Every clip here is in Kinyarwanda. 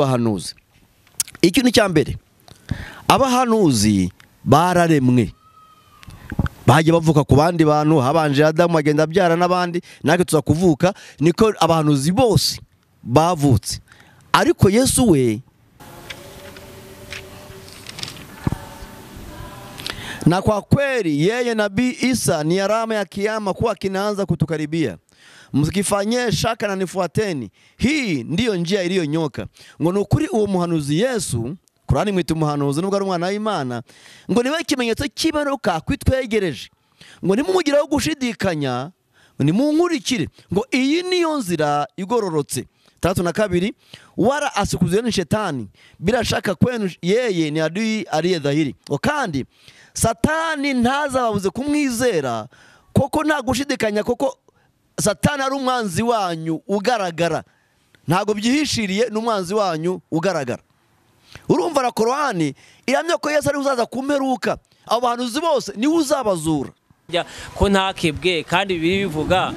abahanuzi ikintu cya mbere abahanuzi bararemwe bajya bavuka ku bandi bantu habanje adamu agenda abyara n'abandi natwe tuza kuvuka niko abahanuzi bose bavutse ariko yesu we na kwa kweli yeye nabii Isa ni alama ya kiama kuwa kinaanza kutukaribia. Msikifanyie shaka na nifuateni, hii ndiyo njia iliyonyoka. Ngo ni ukuri uwo muhanuzi Yesu, Kurani mwita umuhanuzi nubwo ari umwana w'Imana, ngo niwe ikimenyetso cy'ibaruka kwitwegereje, ngo nimumugiraho gushidikanya, nimunkurikire, ngo iyi niyo nzira igororotse tatu na kabiri, wala asikuzeni shetani, bila shaka kwenu yeye ni adui aliye dhahiri. Ngo kandi satani ntazababuze kumwizera, koko nta gushidikanya, koko satani ari umwanzi wanyu ugaragara, ntabwo byihishiriye, ni umwanzi wanyu ugaragara. Urumva na Korani ihamya ko Yesu ari uzaza kumperuka, abo bahanuzi bose niwe uzabazura. Burya ko ntakebwe kandi bibiri bivuga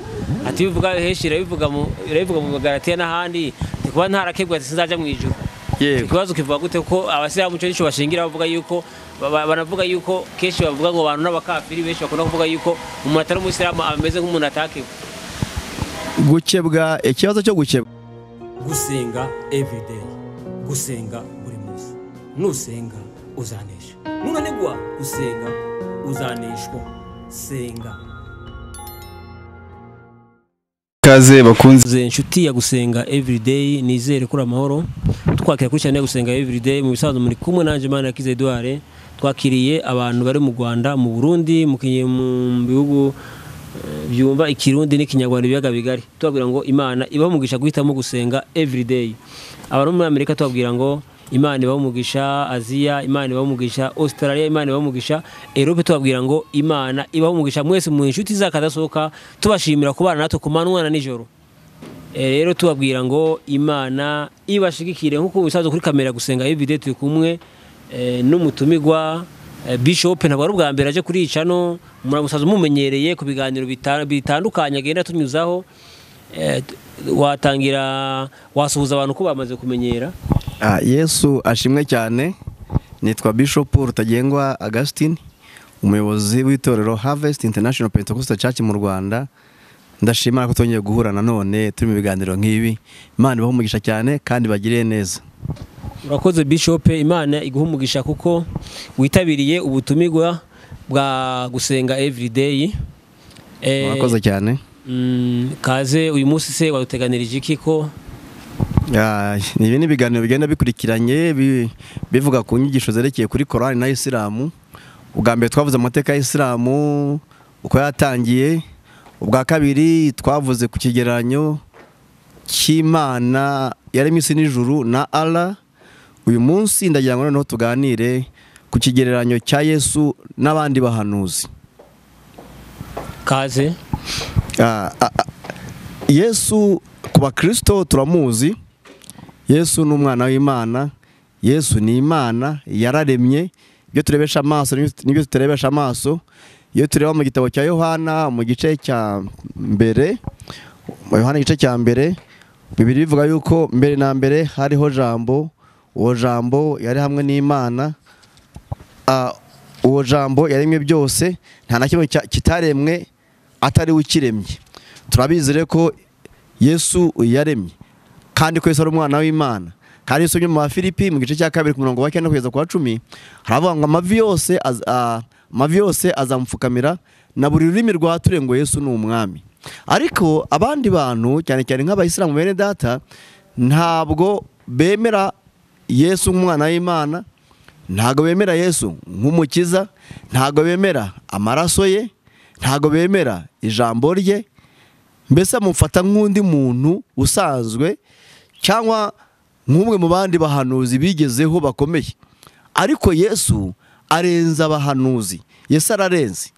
ati bivuga henshi irabivuga mu irabivuga mu magaratiya n'ahandi ni kuba ntarakebwe ati sinzajya mu ijuru Yego. ikibazo kivuga gute ko abasilamu cyo nicyo bashingira bavuga yuko ba- ba- banavuga yuko kenshi bavuga ngo abantu n'abakafiri benshi bakunda kuvuga yuko umuntu atari umusilamu ameze nk'umuntu atakebwe Gukebwa, ikibazo cyo gukebwa gusenga everyday gusenga buri munsi nusenga uzanesha nunanigwa gusenga uzaneshwa senga ikaze bakunze ze inshuti ya gusenga everyday nizere kuri amahoro twakira kuri cyane gusenga everyday mu bisanzwe muri kumwe nanjye mana yakize Edouard twakiriye abantu bari mu Rwanda mu Burundi mu Kenya mu bihugu eh, byumva ikirundi n'ikinyarwanda ibiyaga bigari tubabwira ngo imana ibaha umugisha guhitamo gusenga everyday abari muri Amerika tubabwira ngo imana ibaha umugisha Aziya imana ibaha umugisha Australia imana ibaha umugisha Europe tubabwira ngo imana ibaha umugisha mwese mu inshuti z'akadasohoka tubashimira kubana natwe ku manywa na nijoro Eh, rero tubabwira ngo imana ibashigikire nk'uko bisanzwe kuri kamera gusenga video turi kumwe eh, n'umutumigwa eh, bishop ntabwo ari ubwa mbere aje kuri icano muramusaza mumumenyereye ku biganiro bita- bitandukanye agenda tunyuzaho Eh, t- watangira wasuhuza abantu ko bamaze kumenyera Ah, yesu ashimwe cyane nitwa bishop rutagengwa augustin umuyobozi w'itorero harvest international pentecostal church mu rwanda ndashimira ko twongeye guhura nanone turi mu biganiro nk'ibi imana ibahe umugisha cyane kandi bagiriye neza urakoze bishop imana iguha umugisha kuko witabiriye ubutumigwa bwa gusenga everyday Eh, murakoze cyane mm, kaze uyu munsi se waduteganirije iki ko Ah, ibi ni ibiganiro bigenda bikurikiranye bi- bivuga ku nyigisho zerekeye kuri korani na isilamu ubwa mbere twavuze amateka ya isilamu uko yatangiye ubwa kabiri twavuze ku kigereranyo cy'imana yaremye isi n'ijuru na ara uyu munsi ndagira ngo noneho tuganire ku kigereranyo cya yesu n'abandi bahanuzi kaze Ah, ah, ah. yesu ku bakristo turamuzi yesu ni umwana w'imana yesu ni imana yararemye ibyo turebesha amaso n'ibyo- n'ibyo tutarebesha amaso iyo tureba mu gitabo cya yohana mu gice cya mbere mu yohana igice cya mbere bibiri bivuga yuko mbere na mbere hariho jambo uwo jambo yari hamwe n'imana Ah, uwo jambo yaremye byose nta na kimwe cya- kitaremwe atari we ukiremye turabizire ko yesu yaremye kandi ko yesu ari umwana w'imana kandi yesu ujya mu bafilipi mu gice cya kabiri ku murongo wa cyenda kugeza ku wa cumi haravuga ngo amavi yose az- ah, amavi yose azamupfukamira na buri rurimi rwature ngo yesu ni umwami ariko abandi bantu cyane cyane nk'abayisilamu bene data ntabwo bemera yesu nk'umwana w'imana ntabwo bemera yesu nk'umukiza ntabwo bemera amaraso ye ntabwo bemera ijambo rye mbese amufata nk'undi muntu usanzwe cyangwa nk'umwe mu bandi bahanuzi bigezeho bakomeye ariko yesu arenza abahanuzi yesu ararenze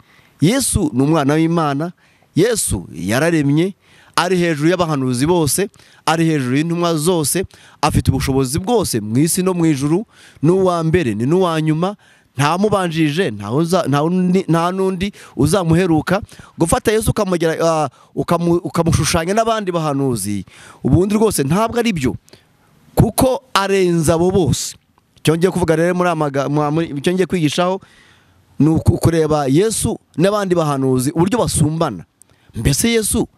yesu ni umwana w'imana yesu yararemye ari hejuru y'abahanuzi bose ari hejuru y'intumwa zose afite ubushobozi bwose mu isi no mu ijuru n'uwa mbere ni n'uwa nyuma nta mubanjirije nta uza- nta undi- nta n'undi uzamuheruka gufata yesu ukamugera- ah, ukamu- ukamushushanya n'abandi bahanuzi ubundi rwose ntabwo ari byo kuko arenze abo bose cyongeye kuvuga rero muri amaga- mwa- muri- icyo ngiye kwigishaho ni uku- kureba yesu n'abandi bahanuzi uburyo basumbana mbese yesu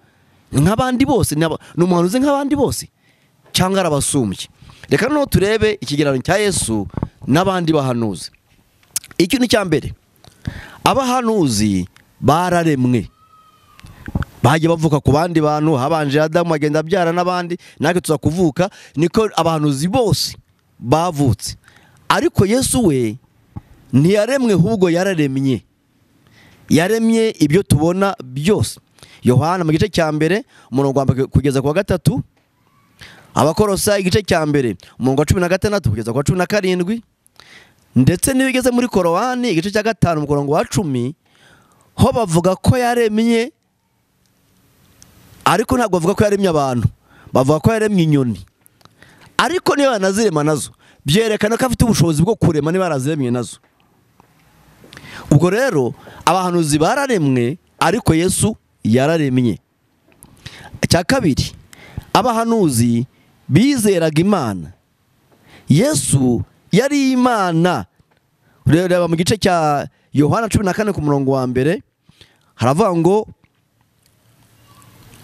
ni nk'abandi bose ni aba- ni umuhanuzi nk'abandi bose cyangwa arabasumbye reka noneho turebe ikigereranyo cya yesu n'abandi bahanuzi iki ni cya mbere abahanuzi bararemwe bagiye bavuka ku bandi bantu habanje adamu agenda abyara n'abandi natwe tuza kuvuka niko abahanuzi bose bavutse ariko yesu we ntiyaremwe ahubwo yararemye yaremye ibyo tubona byose yohana mu gice cya mbere umurongo wa mbere kugeza ku wa gatatu abakorosa igice cya mbere umurongo wa cumi na gatandatu kugeza ku wa cumi na karindwi ndetse n'iyo igeze muri korowani igice cya gatanu mu murongo wa cumi ho bavuga ko yaremye ariko ntabwo bavuga ko yaremye abantu bavuga ko yaremye inyoni ariko niba yanazirema nazo byerekana ko afite ubushobozi bwo kurema niba yaraziremye nazo ubwo rero abahanuzi bararemwe ariko yesu yararemye icya kabiri abahanuzi bizeraga imana yesu yari imana reba mu gice cya yohana cumi na kane ku murongo wa mbere haravuga ngo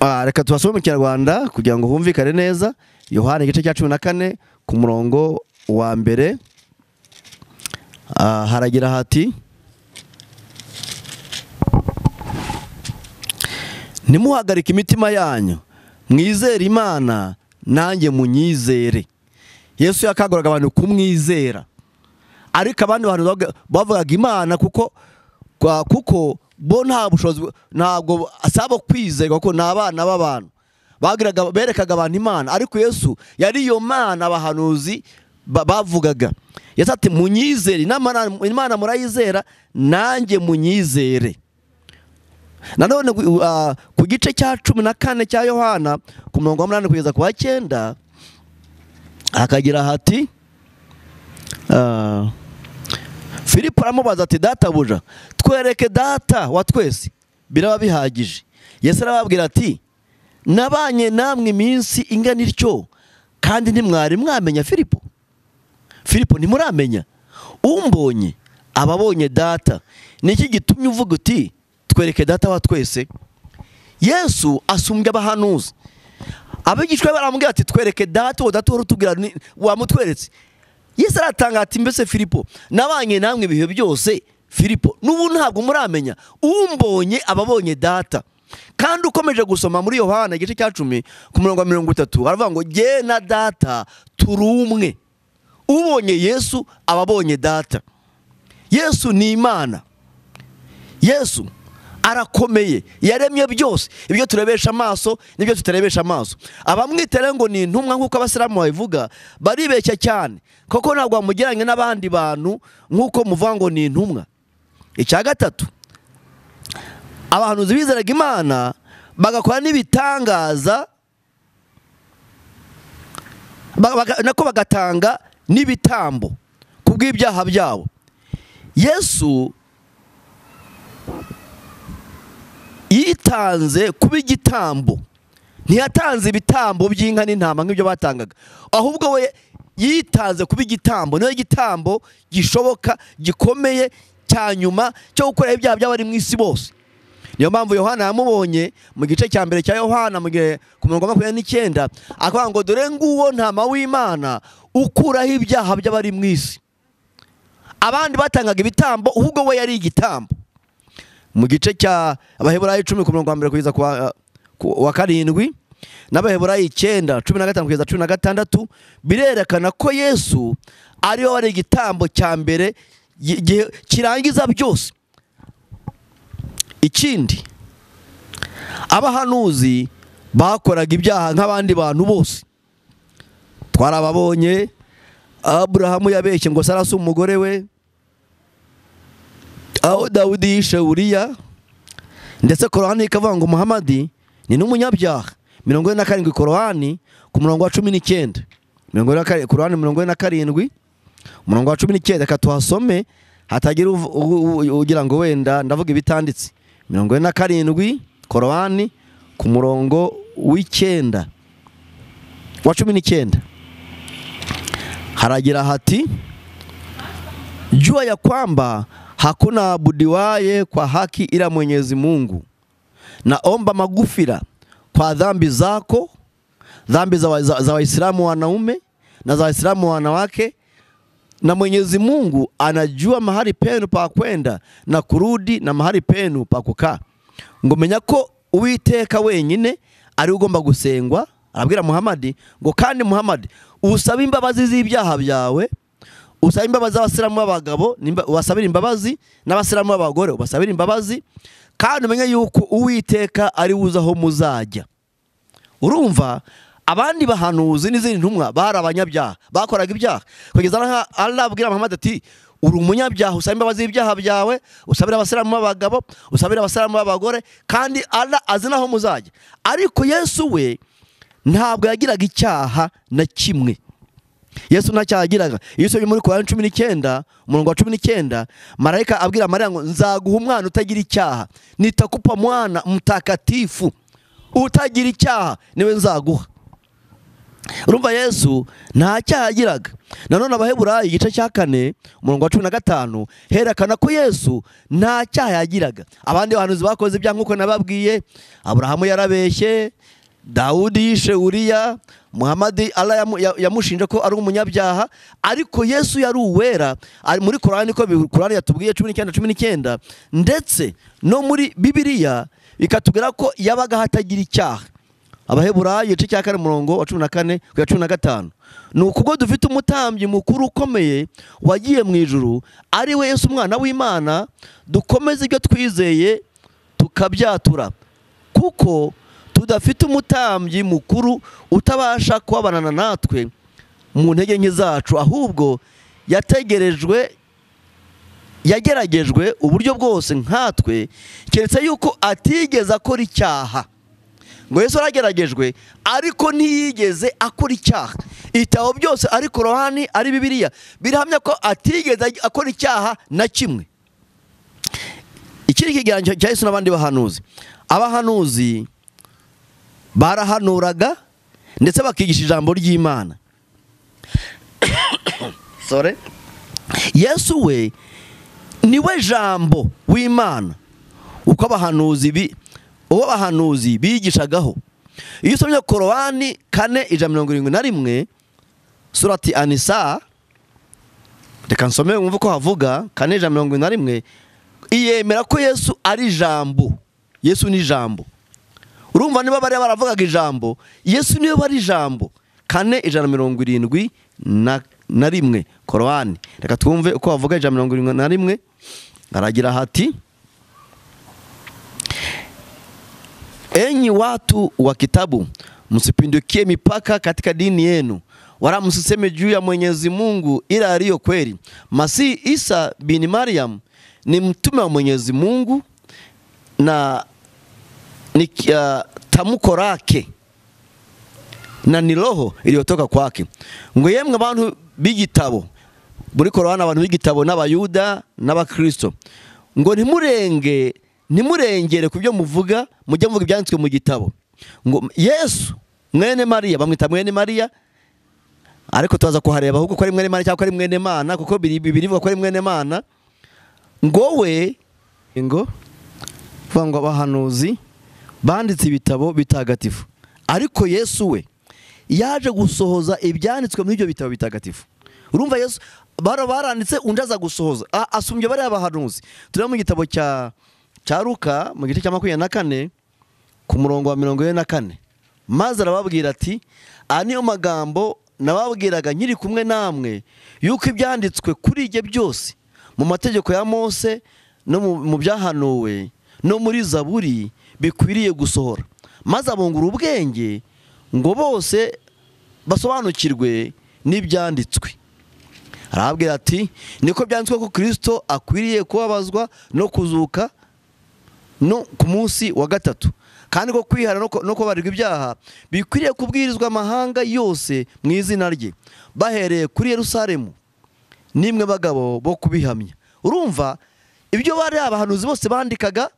Ah, reka tubasome mu kinyarwanda kugira ngo humvikane neza yohana igice cya cumi na kane ku murongo wa mbere Ah, haragira hati ntimuhagarike imitima yanyu mwizere imana nanjye munyizere yesu yakanguraga abantu kumwizera ariko abandi bantu bavuga- bavugaga imana kuko kwa- kuko bo nta bushobozi bu- ntabwo asaba kwizerwa kuko ni abana b'abantu Bagiraga- berekaga abantu imana ariko yesu yari iyo mana abahanuzi ba- bavugaga yesu ati munyizere Inama- imana murayizera nanjye munyizere nanone gu- ah, ku gice cya cumi na kane cya yohana ku murongo wa munani kugeza ku wa cyenda hakagira hati ah, filipo aramubaza ati databuja twereke data wa twese biraba bihagije yesu arababwira ati nabanye namwe iminsi ingana ityo kandi ntimwari mwamenya filipo filipo ntimuramenya umbonye aba abonye data ni iki gitumye uvuga uti twereke data wa twese yesu asumbya abahanuzi abigishwa be baramubwira ati twereke data uwo data uhora utubwira ni- wamutweretse yesu aratanga ati mbese filipo nabanye namwe ibihe byose filipo n'ubu ntabwo muramenya umbonye ababonye data kandi ukomeje gusoma muri yohana igice cya cumi ku murongo wa mirongo itatu haravuga ngo jye na data turi umwe ubonye yesu aba abonye data yesu ni imana yesu arakomeye yaremye byose ibyo turebesha amaso n'ibyo tutarebesha amaso abamwitera ngo ni intumwa nk'uko abasilamu babivuga baribeshya cyane kuko ntabwo bamugereranya n'abandi bantu nk'uko muvuga ngo ni intumwa icya gatatu abahanuzi bizeraga imana bagakora n'ibitangaza ba- baga- nako bagatanga n'ibitambo ku bw'ibyaha byabo yesu yitanze kuba igitambo ntiyatanze ibitambo by'inka n'intama nk'ibyo batangaga ahubwo we yitanze kuba igitambo niyo gitambo gishoboka gikomeye cya nyuma cyo gukoreraho ibyaha by'abari mu isi bose niyo mpamvu yohana yamubonye mu gice cya mbere cya yohana mu gihe ku mirongo makumyabiri n'icyenda akavuga ngo dore nguwo ntama w'imana ukuraho ibyaha by'abari mu isi abandi batangaga ibitambo ahubwo we yari igitambo mu gice cya abaheburayi icumi ku murongo wa mbere kugeza ku wa- ku wa karindwi n'abaheburayi icyenda cumi na gatanu kugeza cumi na gatandatu birerekana ko yesu ariwe wari igitambo cya mbere gi- gi- kirangiza byose ikindi abahanuzi bakoraga ibyaha nk'abandi bantu bose twarababonye aburahamu yabeshye ngo sarasi umugore we aho dawudi yishe uriya ndetse korowani ikavuga ngo muhamadi ni n'umunyabyaha mirongo ine na karindwi korowani ku murongo wa cumi n'icyenda mirongo ine na karindwi korowani mirongo ine na karindwi umurongo wa cumi n'icyenda reka tuhasome hatagira uvu- u- u- ugira ngo wenda ndavuga ibitanditse mirongo ine na karindwi korowani ku murongo w'icyenda wa cumi n'icyenda haragira hati jua ya kwamba hakuna abudiwaye kwa haki ila Mwenyezi Mungu. Naomba magufira kwa dhambi zako, dhambi za, wa, za, za Waislamu wanaume na za Waislamu wanawake, na Mwenyezi Mungu anajua mahali penu pa kwenda na kurudi na mahali penu pa kukaa. Ngomenya ko Uwiteka wenyine ari we ugomba gusengwa. Arabwira Muhamadi ngo kandi Muhamadi usabe imbabazi z'ibyaha byawe usaba imbabazi z'abasilamu b'abagabo nimba- ubasabire imbabazi n'abasilamu b'abagore ubasabire imbabazi kandi umenye yuko uwiteka ari wuzi aho muzajya urumva abandi bahanuzi n'izindi ntumwa bari abanyabyaha bakoraga ibyaha kugeza aho Allah abwira Muhammad ati uri umunyabyaha usaba imbabazi z'ibyaha byawe usabira abasilamu b'abagabo usabira abasilamu b'abagore kandi Allah azi n'aho muzajya ariko Yesu we ntabwo yagiraga icyaha na kimwe yesu ntacyagiraga iyo usomye muri korani cumi n'icyenda umurongo wa cumi n'icyenda marayika abwira mariya ngo nzaguha umwana utagira icyaha nitakupa mwana mtakatifu utagira icyaha niwe nzaguha urumva yesu nta cyaha yagiraga nanone abaheburayo igice cya kane umurongo wa cumi na gatanu herekana ko yesu nta cyaha yagiraga abandi bahanuzi bakoze ibyaha nk'uko nababwiye aburahamu yarabeshye dawudi yishe uriya muhamadi allah yamu- ya- yamushinje ko ari umunyabyaha ariko yesu yari uwera ari muri korani ko bi- korani yatubwiye cumi n'icyenda cumi n'icyenda ndetse no muri bibiliya bikatubwira ko yabaga hatagira icyaha abaheburayo igice cya kane umurongo wa cumi na kane kugera cumi na gatanu ni ukubwo dufite umutambyi mukuru ukomeye wagiye mu ijuru ari we yesu umwana w'imana dukomeze ibyo twizeye tukabyatura kuko tudafite umutambyi mukuru utabasha kubabanana natwe mu ntege nke zacu ahubwo yategerejwe yageragejwe uburyo bwose nkatwe keretse yuko atigeze akora icyaha ngo Yesu arageragejwe ariko ntiyigeze akora icyaha ibitabo byose ari korowani ari bibiliya birahamya ko atigeze akora icyaha na kimwe iki ni ikiganiro cya Yesu n'abandi bahanuzi abahanuzi barahanuraga ndetse bakigisha ijambo ry'imana sore yesu we niwe jambo w'imana uko abahanuzi bi uwo abahanuzi bigishagaho iyo usomye korowani kane ijana na mirongo irindwi na rimwe surati anisa reka nsome wumve uko havuga kane ijana na mirongo irindwi na rimwe iyemera ko yesu ari jambo yesu ni jambo urumva niba bari baravugaga ijambo yesu niwe bari ijambo kane ijana na mirongo irindwi na na rimwe korowani reka twumve uko bavuga ijana na mirongo irindwi na rimwe aragira hati enyi watu wa kitabu msipindukie mipaka katika dini yenu wala msiseme juu ya mwenyezi mungu ila aliyo kweli masihi isa bin mariam ni mtume wa mwenyezi mungu na ni uh, tamko lake na ni roho iliyotoka kwake ngo yemwe abantu b'igitabo muri korowani abantu b'igitabo n'abayuda n'abakristo ngo ntimurenge ntimurengere ku byo muvuga mujye muvuga ibyanditswe mu gitabo ngo yesu mwene mariya bamwita mwene mariya ariko tubaza kuhareba ahubwo ko ari mwene mariya cyangwa ko ari mwene mana kuko biri- bibiri ivuga ko ari mwene mana ngo we ngo kuvuga ngo abahanuzi banditse ibitabo bitagatifu ariko yesu we yaje gusohoza ibyanditswe muri ibyo bitabo bitagatifu urumva yesu bara baranditse undi aza gusohoza A- asumbye bariya bahanuzi tureba mu gitabo cya cya luka mu gice cya makumyabiri na kane ku murongo wa mirongo ine na kane maze arababwira ati aya niyo magambo nababwiraga nkiri kumwe namwe yuko ibyanditswe kuri ibyo byose mu mategeko ya mose no mu- mu byahanuwe no muri zaburi bikwiriye gusohora maze abungura ubwenge ngo bose basobanukirwe n'ibyanditswe arababwira ati niko byanditswe ko kirisito akwiriye kubabazwa no kuzuka no ku munsi wa gatatu kandi ko kwihara no ku- no kubarirwa ibyaha bikwiriye kubwirizwa amahanga yose mu izina rye bahereye kuri yerusalemu nimwe bagabo bo kubihamya urumva ibyo bari abahanuzi bose bandikaga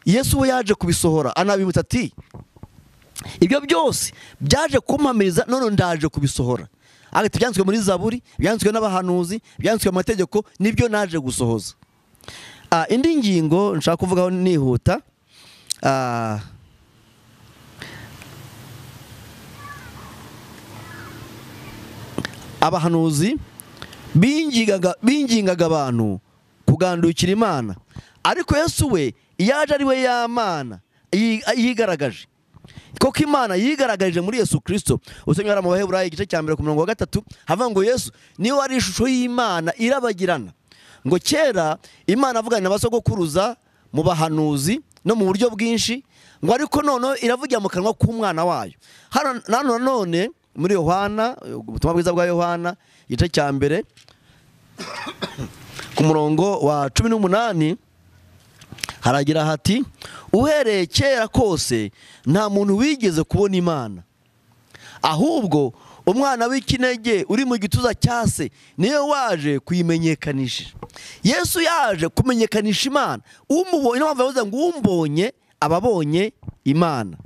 yesu we yaje kubisohora anabibutsa ati ibyo byose byaje kumpamiriza none ndaje kubisohora ariko ibyanditswe muri zaburi ibyanditswe n'abahanuzi ibyanditswe mu mategeko nibyo naje gusohoza Ah, indi ngingo nshaka kuvugaho nihuta Ah, abahanuzi bingingaga bingingaga abantu kugandukira imana ariko yesu we yaje ari we y'amana yi- yigaragaje koko imana yigaragaje muri yesu kirisito usomye hariya mu baheburayi igice cya mbere ku murongo wa gatatu havuga ngo yesu niwe ari ishusho y'imana irabagirana ngo kera imana avugana na basogokuruza mu bahanuzi no mu buryo bwinshi ngo ariko noneho iravugira mu kanwa k'umwana wayo hano hano nanone muri yohana ubutumwa bwiza bwa yohana igice cya mbere ku murongo wa cumi n'umunani haragira hati uhereye kera kose nta muntu wigeze kubona imana ahubwo umwana w'ikinege uri mu gituza cya se niwe waje kuyimenyekanisha yesu yaje kumenyekanisha imana umubonye niyo mpamvu yavuze ngo umbonye aba abonye imana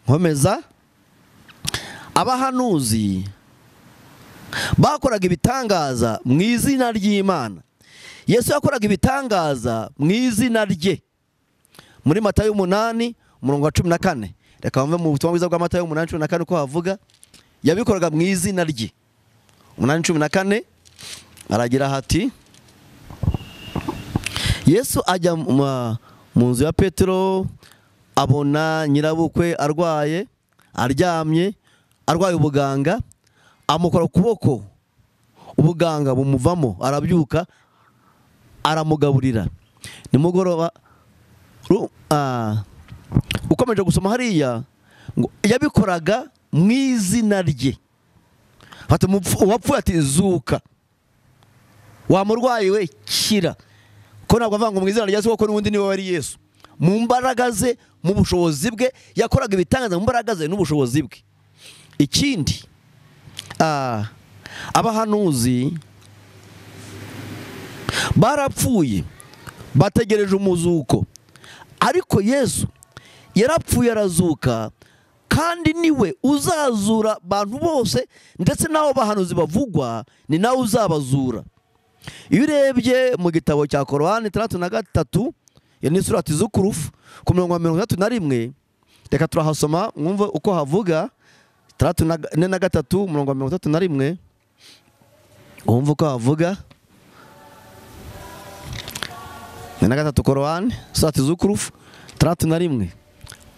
nkomeza abahanuzi bakoraga ibitangaza mu izina ry'imana yesu yakoraga ibitangaza mu izina rye muri mata y'umunani umurongo wa cumi na kane reka bamve mu butumwa bwiza bwa mata y'umunani cumi na kane uko havuga yabikoraga mu izina rye umunani cumi na kane aragira hati yesu ajya mu- mu nzu ya petero abona nyirabukwe arwaye aryamye arwaye ubuganga amukora ukuboko ubuganga bumuvamo arabyuka aramugaburira nimugoroba ru- ah, ukomeje gusoma hariya ngo yabikoraga mu izina rye Fata umupfu- uwapfuye ati zuka wa murwayi we kira ko ntabwo avuga ngo mu izina rya Yesu kuko n'ubundi niwe wari Yesu mu mbaraga ze mu bushobozi bwe yakoraga ibitangaza mu mbaraga ze n'ubushobozi bwe ikindi ah, abahanuzi barapfuye bategereje umuzuko ariko yesu yarapfuye arazuka kandi niwe uzazura abantu bose ndetse n'abo bahanuzi bavugwa ni nawe uzabazura iyo urebye mu gitabo cya korowani itandatu na gatatu iyo ni surati z'ukurufu ku mirongo ya mirongo itandatu na rimwe reka turahasoma mwumve uko havuga itandatu na ine na gatatu umurongo wa mirongo itandatu na rimwe wumve uko havuga ni na gatatu korowani sati z'ukurufu itandatu na rimwe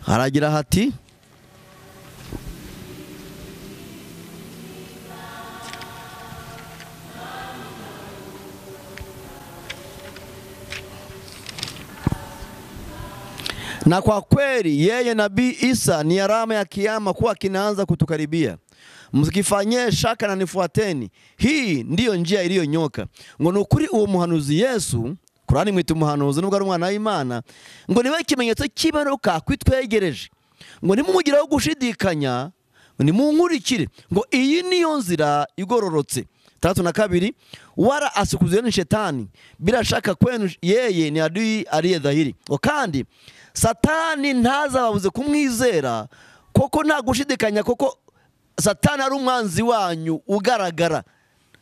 haragira hati na kwa kweli yeye nabii Isa ni alama ya kiama kuwa kinaanza kutukaribia. Msikifanyie shaka na nifuateni, hii ndiyo njia iliyonyoka. Ngo ni ukuri uwo muhanuzi Yesu Kurani mwita umuhanuzi nubwo ari umwana w'Imana, ngo niwe kimenyetso cy'ibaruka kwitwegereje, ngo nimumugireho gushidikanya, nimunkurikire, ngo iyi niyo nzira igororotse. Tatu na kabiri, wala asikuzeni shetani, bila shaka kwenu yeye ni adui aliye dhahiri. Ngo kandi satani ntazababuze kumwizera koko nta gushidikanya koko satani ari umwanzi wanyu ugaragara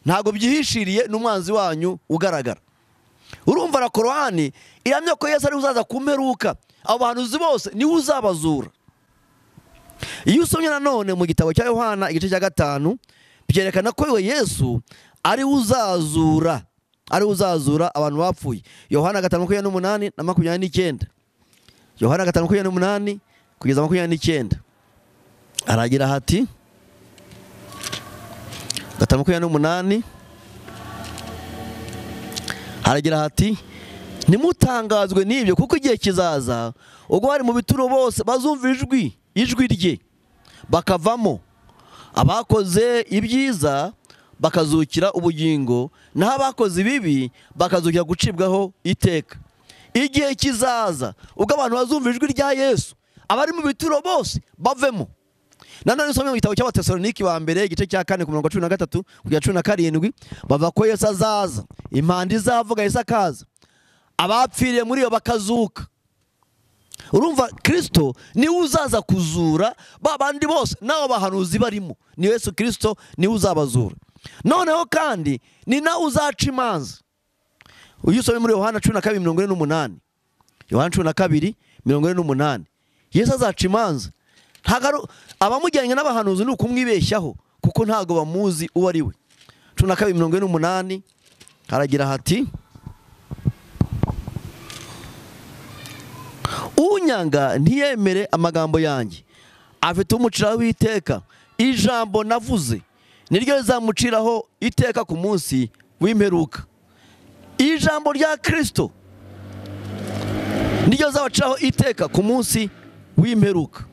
ntabwo byihishiriye ni umwanzi wanyu ugaragara urumva na korowani iramya ko yesu ari uzaza ku mperuka abo bahanuzi bose niwe uzabazura iyo usomye nanone mu gitabo cya yohana igice cya gatanu byerekana ko we yesu ari uzazura ari uzazura abantu bapfuye yohana gatanu makumyabiri n'umunani na makumyabiri n'icyenda yohana gatanu makumyabiri n'umunani kugeza makumyabiri n'icyenda aragira hati gatanu makumyabiri n'umunani haragira hati ntimutangazwe n'ibyo kuko igihe kizaza ubwo bari mu bituro bose bazumva ijwi ijwi rye bakavamo abakoze ibyiza bakazukira ubugingo naho abakoze ibibi bakazukira gucibwaho iteka igihe kizaza ubwo abantu bazumva ijwi rya yesu abari mu bituro bose bavemo nanone usome mu gitabo cy'abatesalonike wa mbere igice cya kane ku murongo wa cumi na gatatu kugera cumi na karindwi bavuga ko yesu azaza impanda izavuga yesu akaza abapfiriye muri yo bakazuka urumva kirisito niwe uzaza kuzura ba bandi bose n'abo bahanuzi barimo ni yesu kirisito niwe uzabazura noneho kandi ni nawe uzaca imanza uyu usomye muri yohana cumi na kabiri mirongo ine n'umunani yohana cumi na kabiri mirongo ine n'umunani yesu azaca imanza Ntago ari- abamujyanye n'abahanuzi ni ukumwibeshyaho kuko ntabwo bamuzi uwo ari we cumi na kabiri mirongo ine n'umunani haragira hati unyanga ntiyemere amagambo yanjye afite umuciraho iteka ijambo navuze niryo rizamuciraho iteka ku munsi w'imperuka ijambo rya kirisito niryo rizamuciraho iteka ku munsi w'imperuka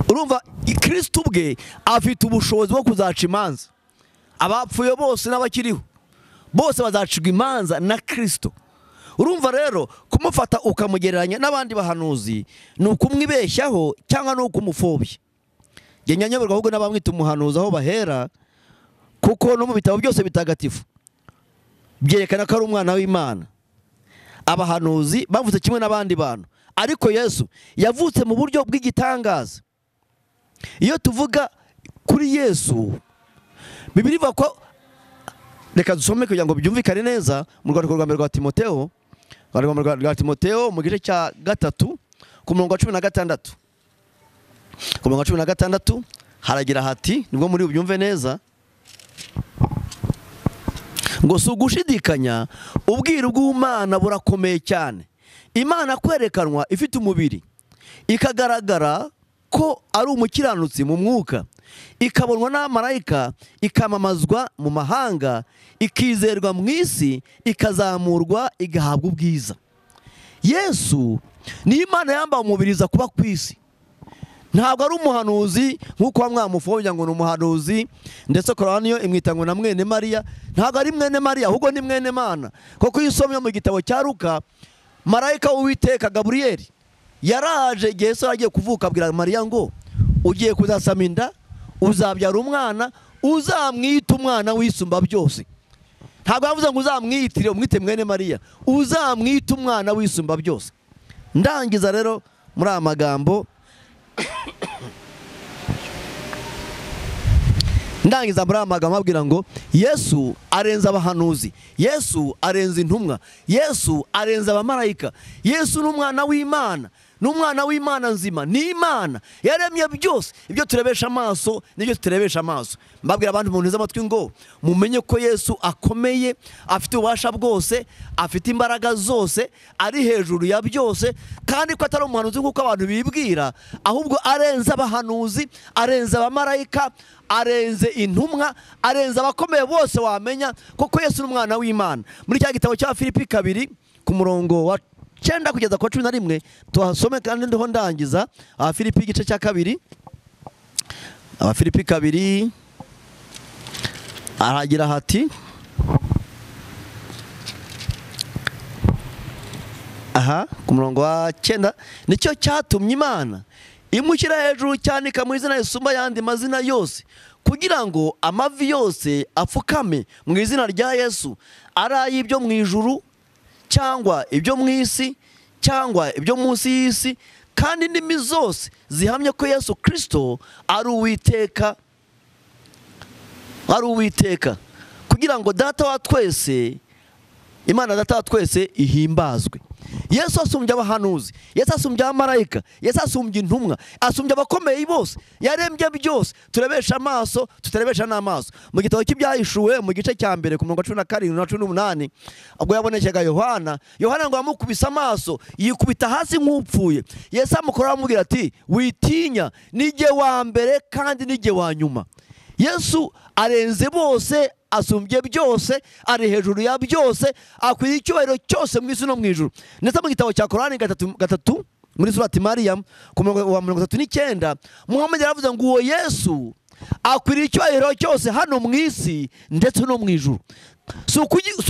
urumva kirisito ubwe afite ubushobozi bwo kuzaca imanza abapfuye bose n'abakiriho bose bazacirwa imanza na kirisito urumva rero kumufata ukamugereranya n'abandi bahanuzi ni ukumwibeshyaho cyangwa ni ukumufobya njye nyanyoberwa ahubwo n'abamwita umuhanuzi aho bahera kuko no mu bitabo byose bitagatifu byerekana ko ari umwana w'imana abahanuzi bavutse kimwe n'abandi bantu ariko yesu yavutse mu buryo bw'igitangaza iyo tuvuga kuri yesu bibiri ivuga ko reka dusome kugira ngo byumvikane neza mu rwandiko rwa mbere rwa timoteo urwandiko rwa mbere rwa timoteo mu gice cya gatatu ku murongo wa cumi na gatandatu ku murongo wa cumi na gatandatu haragira hati nibwo muri bubyumve neza ngo si ugushidikanya ubwiru bw'umwana burakomeye cyane imana kwerekanwa ifite umubiri ikagaragara ko ari umukiranutsi mu mwuka ikabonwa n'amarayika ikamamazwa mu mahanga ikizerwa mu isi ikazamurwa igahabwa ubwiza yesu niyo imana yambaye umubiriza kuba ku isi ntabwo ari umuhanuzi nk'uko bamwe bamufobya ngo ni umuhanuzi ndetse koraniyo imwita ngo na mwene mariya ntabwo ari mwene mariya ahubwo ni mwene mana kuko iyo usomye mu gitabo cya ruka marayika w'uwiteka gaburiyeli yaraje igihe yesu yari agiye kuvuka abwira mariya ngo ugiye kuzasama inda uzabyara umwana uzamwita umwana wisumba byose ntabwo yavuze ngo uzamwitire umwite mwene mariya uzamwita umwana wisumba byose ndangiza rero muri aya magambo ndangiza muri aya magambo ababwira ngo yesu arenze abahanuzi yesu arenze intumwa yesu arenze abamarayika yesu ni umwana w'imana ni umwana w'imana nzima ni imana yaremye byose ibyo turebesha amaso n'ibyo turebesha amaso mbabwira abantu mu ntu z'amatwi ngo mumenye ko yesu akomeye afite ububasha bwose afite imbaraga zose ari hejuru ya byose kandi ko atari umuhanuzi nk'uko abantu bibwira ahubwo arenze abahanuzi arenze abamarayika arenze intumwa arenze abakomeye bose wamenya kuko yesu ni umwana w'imana muri cya gitabo cya filipi kabiri ku murongo wa cyenda kugeza ku wa cumi na rimwe tuhasome kandi ndiho ndangiza abafilipi igice cya kabiri abafilipi kabiri aragira hati aha ku murongo wa cyenda nicyo cyatumye imana imushyira hejuru cyane ikamuha izina risumba ayandi mazina yose kugira ngo amavi yose apfukame mu izina rya yesu ari ay'ibyo mu ijuru cyangwa ibyo mu isi cyangwa ibyo munsi y'isi kandi indimi zose zihamye ko yesu kirisito ari uwiteka ari uwiteka kugira ngo data wa twese imana data wa twese ihimbazwe yesu asumbye abahanuzi yesu asumbye abamarayika yesu asumbye intumwa asumbye abakomeye bose yarembye byose turebesha amaso tutarebesha n'amaso mu gitabo cy'ibyahishuwe mu gice cya mbere ku mirongo cumi na karindwi na cumi n'umunani ubwo yabonekega yohana yohana ngo yamukubise amaso yikubita hasi nk'upfuye yesu amukoraho amubwira ati witinya nijye wa mbere kandi nijye wa nyuma yesu arenze bose asumbye byose ari hejuru ya byose akwiriye icyubahiro cyose mu isi no mu ijuru ndetse mu gitabo cya korani gatatu, gatatu muri surati mariyamu ku murongo wa mirongo itatu n'icyenda muhammad yaravuze ngo uwo yesu akwiriye icyubahiro cyose hano mu isi ndetse no mu ijuru si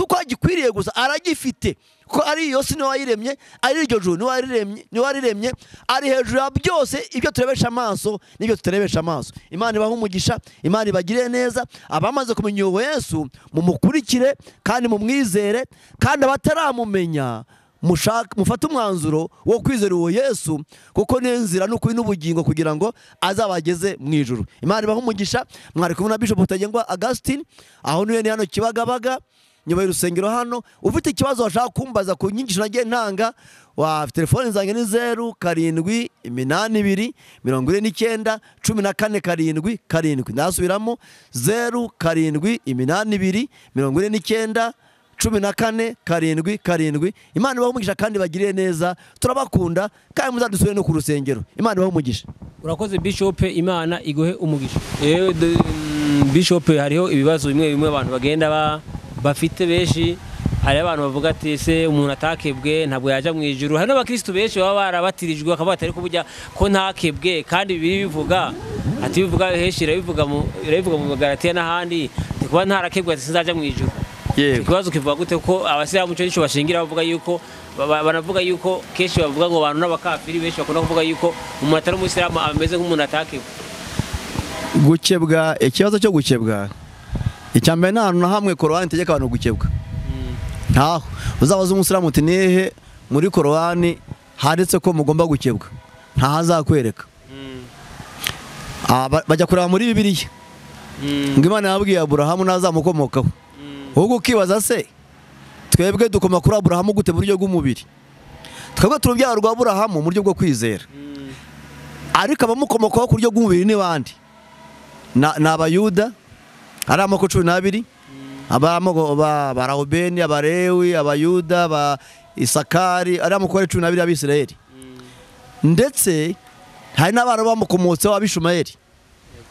uko agikwiriye gusa aragifite kuko ari iyo si niwe wayiremye ari iryo juru niwe wariremye niwe wariremye ari hejuru ya byose ibyo turebesha amaso n'ibyo tutarebesha amaso imana ibahe umugisha imana ibagire neza abamaze kumenya uwo yesu mumukurikire kandi mumwizere kandi abataramumenya mushaka mufate umwanzuro wo kwizera uwo yesu kuko ni inzira n'ukuri n'ubugingo kugira ngo azabageze mu ijuru imana ibaha umugisha mwari kumwe na bishop rutagengwa augustin aho niwe ni hano kibagabaga nyuma y'urusengero hano ufite ikibazo washaka kumbaza ku nyigisho nagiye ntanga wa telefone zanjye ni zeru karindwi iminani ibiri mirongo ine n'icyenda cumi na kane karindwi karindwi ndasubiramo zeru karindwi iminani ibiri mirongo ine n'icyenda cumi na kane karindwi karindwi imana ibahe umugisha kandi bagirire neza turabakunda kandi muzadusure no ku rusengero imana ibahe umugisha urakoze bishop imana iguhe umugisha yewe de- mm, bishop hariho ibibazo bimwe bimwe abantu bagenda ba- bafite benshi hari abantu bavuga ati ese umuntu atakebwe ntabwo yajya mu ijuru hari n'abakirisitu benshi baba barabatirijwe bakavuga ati ariko burya ko ntakebwe kandi bibiri bivuga ati bivuga henshi irabivuga mu- irabivuga mu magaratiya n'ahandi ati kuba ntarakebwe ati sinzajya mu ijuru Yego. Icyo kibazo kivuga gute ko abasilamu icyo nicyo bashingira bavuga yuko ba- ba- banavuga yuko kenshi bavuga ngo abantu n'abakafiri benshi bakunda kuvuga yuko umuntu atari umusilamu ameze nk'umuntu atakebwe gukebwa ikibazo cyo gukebwa icyambere nta hantu na hamwe korowani itegeka abantu gukebwa ntaho uzabaza umusilamu uti nihe muri korowani handitse ko mugomba gukebwa ntahazakwereka Ah, ba- bajya kureba muri bibiliya ngo imana yabwiye aburahamu ntazamukomokaho ahubwo ukibaza se twebwe dukoma kuri aburahamu gute mu buryo bw'umubiri twebwe turi urubyaro rwa aburahamu mu buryo bwo kwizera ariko abamukomokaho ku buryo bw'umubiri ni bande Na- ni abayuda ari amoko cumi n'abiri abamoko ba- barahubeni abarewi abayuda ba isakari ari amoko ari cumi n'abiri y'abisirayeli ndetse hari n'abana bamukomotseho abishumayeli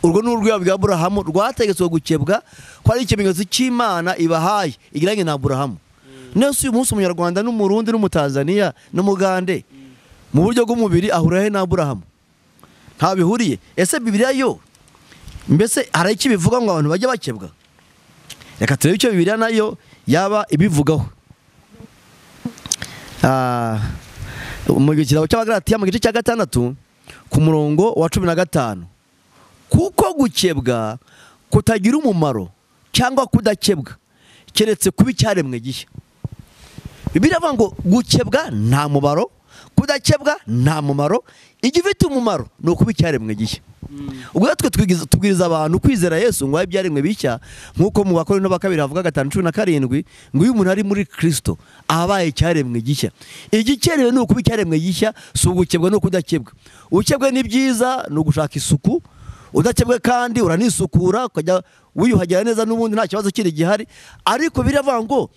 urwo ni urwego rwa aburahamu rwategetswe gukebwa ko ari ikimenyetso cy'imana ibahaye igeranye na aburahamu nese uyu munsi umunyarwanda n'umurundi n'umutanzaniya n'umugande mu buryo bw'umubiri ahura he na aburahamu nta bihuriye ese bibiliya yo mbese hari icyo ibivuga ngo abantu bajye bakebwa reka turebe icyo bibiliya nayo yaba ibivugaho Ah, mu gitabo cy'abagaratiya mu gice cya gatandatu ku murongo wa cumi na gatanu kuko gukebwa kutagira umumaro cyangwa kudakebwa keretse kuba icyaremwe gihe bibiliya avuga ngo gukebwa nta mumaro kudakebwa nta mumaro igifite umumaro ni ukuba icyaremwe gihe ubwo rero twe twigiza- tubwiriza abantu kwizera yesu ngo abe ibyaremwe bishya nk'uko mu bakorino ba kabiri havuga gatanu cumi na karindwi ngo iyo umuntu ari muri kirisito abaye icyaremwe gishya igikenewe ni ukuba icyaremwe gishya si ugukebwa no kudakebwa ukebwe ni byiza ni ugushaka isuku udakebwe kandi uranisukura ukajya wiyuhagira neza n'ubundi nta kibazo kiri gihari ariko biravuga ngo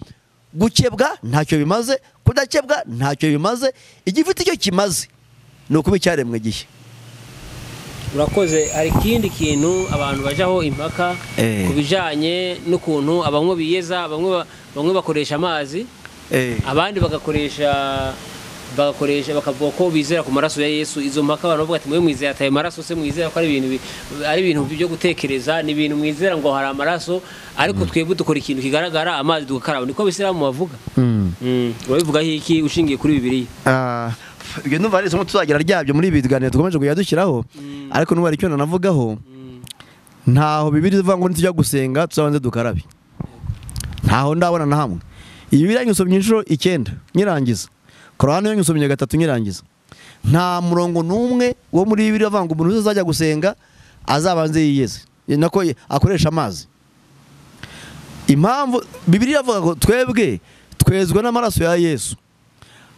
gukebwa ntacyo bimaze kudakebwa ntacyo bimaze igifite icyo kimaze ni ukuba icyaremwe gihe urakoze hari ikindi kintu abantu bajyaho impaka Eh. ku bijyanye n'ukuntu abamwe biyeza bamwe ba- bamwe bakoresha amazi abandi bagakoresha bagakoresha bakavuga ko bizera ku maraso ya Yesu izo mpaka abantu bavuga ati mwe mwizera ataye maraso se mwizera ko ari ibintu bi- ari ibintu byo gutekereza ni ibintu mwizera ngo hari amaraso ariko twebwe dukora ikintu kigaragara amazi dukaraba niko abisilamu bavuga Mm. urabivugaho iki ushingiye kuri bibiliya Ah, ibyo numva ari isomo tuzagira ryabyo muri ibi biganiro dukomeje kujya dushyiraho ariko nubu hari icyo nanavugaho ntaho bibiri ivuga ngo nitujya gusenga tuzabanze dukarabe ntaho ndabona na hamwe iyi bibiri nyisomye inshuro icyenda nyirangiza korani yo nyisomye gatatu nyirangiza nta murongo n'umwe wo muri bibiri avuga ngo umuntu wese uzajya gusenga azabanze yiyeze Ni nako ye- akoresha amazi impamvu bibiri iravuga ngo twebwe twezwa n'amaraso ya yesu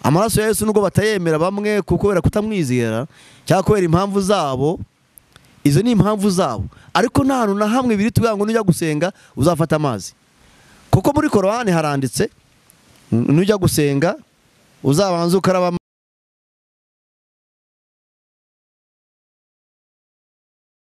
amaraso ya yesu nubwo batayemera bamwe ku- kubera kutamwizera cyangwa kubera impamvu zabo izo ni impamvu zabo ariko nta hantu na hamwe biri tuvuga ngo nujya gusenga uzafata amazi kuko muri korowani haranditse nujya gusenga uzabanza ukaraba